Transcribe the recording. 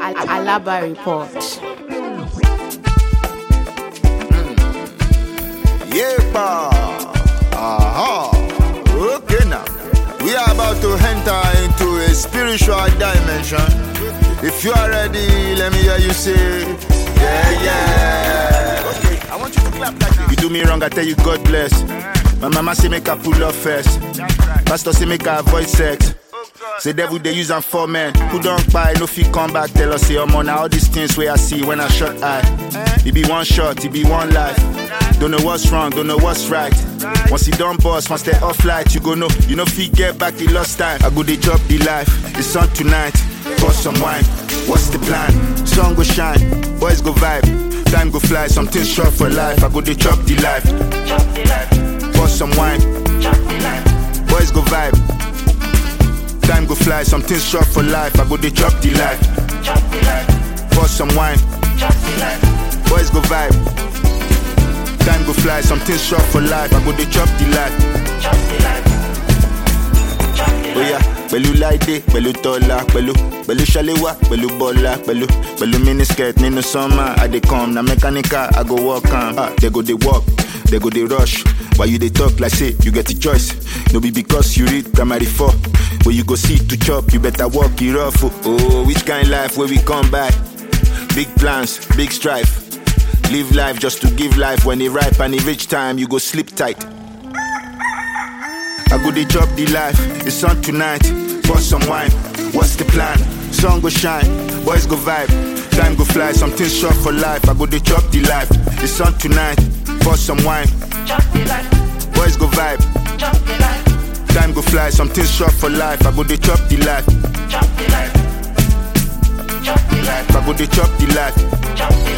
Alaba Report. Yepa. Aha. Okay now. We are about to enter into a spiritual dimension. If you are ready, let me hear you say, Yeah, yeah. Okay, I want you to clap like this. You do me wrong, I tell you God bless. My mama say make I pull up first. Pastor say make I avoid sex. Say devil they use am for men who don't buy no fit come back tell us say omo na all these things wey I see when I shot eye. It be one shot, it be one life. Don't know what's wrong, don't know what's right. Once you done boss, once they off light, you go know you know fit get back the lost time. I go dey chop the life, it's on tonight. Pour some wine, what's the plan? Sun go shine, boys go vibe, time go fly, something short for life. I go dey chop the life. Pour some wine, boys go vibe. Time go fly, something short for life. I go dey chop the life. Pour some wine. Boys go vibe. Time go fly, something short for life. I go dey chop the life. Oya, pẹ̀lú láìdé, pẹ̀lú tọ́lá, pẹ̀lú pẹ̀lú ṣaléwá, pẹ̀lú bọ́lá, pẹ̀lú pẹ̀lú miniskirt nínú sọ́mà. I dey come, na mechanical, I go work am. Ah, they go dey work, they go dey rush. Why you dey talk like say you get a choice? No be because you read primary four. Where you go see to chop, you better walk it rough. Oh, oh which kind life where we come back? Big plans, big strife. Live life just to give life. When it ripe and it reach time, you go sleep tight. I go dey chop the life. It's on tonight. Pour some wine. What's the plan? Sun go shine. Boys go vibe. Time go fly. Something short for life. I go dey chop the life. It's on tonight. Pour some wine. Boys go vibe. Time go fly. Something short for life. I go dey chop the life. I go dey chop the life.